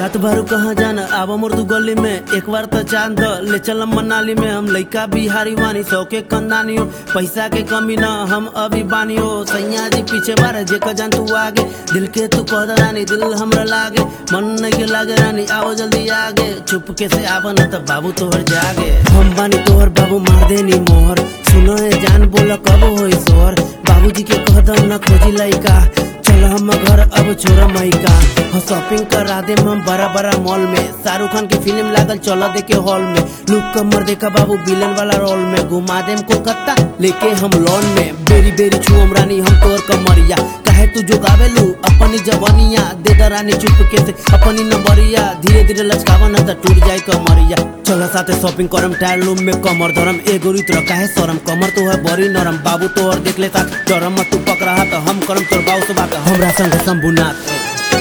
जात बारू कहाँ जाना आवा मोर तू गली में एक बार तो चांद द, ले चलम मनाली में हम लइका बिहारी वानी सौ के कंदानी हो पैसा के कमी ना हम अभी बानी हो सैया जी पीछे बारे जे का जान तू आगे दिल के तू कह द रानी दिल हमरा लागे मन नहीं के लागे रानी आओ जल्दी आगे चुपके से आवा ना तब बाबू तोहर जागे हम बानी तोहर बाबू मार देनी मोहर सुनो है जान बोला कब होई सोहर बाबूजी के कह द ना खोजी लइका चल हम घर अब छोरा माइका हो शॉपिंग करा दे हम बड़ा बड़ा मॉल में शाहरुख खान की फिल्म लागल चल देखे हॉल में लुक कमर देखा बाबू विलन वाला रोल में घुमा देम कोलकाता लेके हम लॉन में बेरी बेरी छुअम रानी हम तोर कमरिया काहे तू जो गावेलू अपनी जवानिया दे द रानी चुपके से अपनी नंबरिया धीरे धीरे लचकावन त टूट जाए कमरिया चल साथे शॉपिंग करम टायर रूम में कमर धरम एगो रीत रखा है शरम कमर तो है बड़ी नरम बाबू तो और देख ले साथ डरम मत तू पकड़ा तो हम करम तोर बाबू से बात हमरा संग शंभुनाथ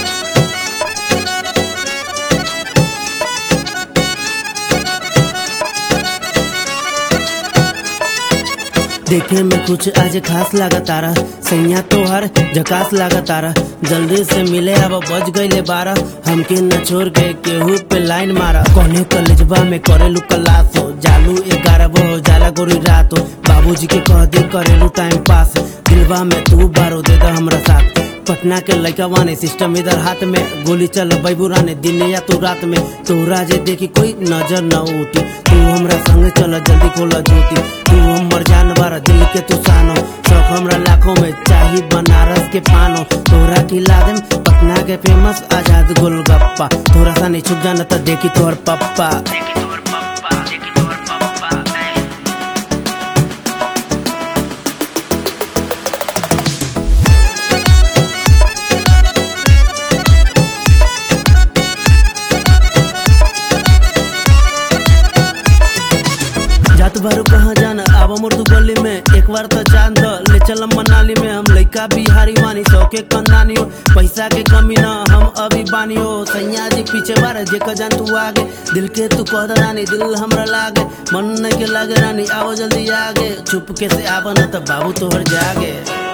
देखे में कुछ आज खास लगा तारा सैया तोहर झकास लगा तारा जल्दी से मिले अब बज गईले बारह हमके न छोड़ के केहू पे लाइन मारा कोने कलेजबा में करेलू कलास हो जालू ग्यारह हो जाला गोरी रात हो बाबूजी के कह दे करेलू टाइम पास दिलवा में तू बारो दे दा हमरा साथ पटना के लड़का वाने सिस्टम इधर हाथ में गोली चल बैबूरा ने दिन या तू रात में तोरा जे देखी कोई नजर न उठी तू हमरा संग चल जल्दी खोला जूती तू हमर जानवर दिल के तू सानो शौक हमरा लाखों में चाही बनारस के पानो तोरा खिला देम पटना के फेमस आजाद गोलगप्पा तोरा सा नहीं छुप जाना तो देखी तोहर पप्पा जात बारू कहाँ जाना आवा मोर तू गली में एक बार तो चांद द, ले चलम मनाली में हम लइका बिहारी वानी सौ के कंदानी हो पैसा के कमी ना हम अभी बानी हो सैया जी पीछे बारे जे का जान तू आगे दिल के तू कह द रानी दिल हमरा लागे मन नहीं के लागे रानी आओ जल्दी आगे चुपके से आवा ना तब बाबू तोहर जागे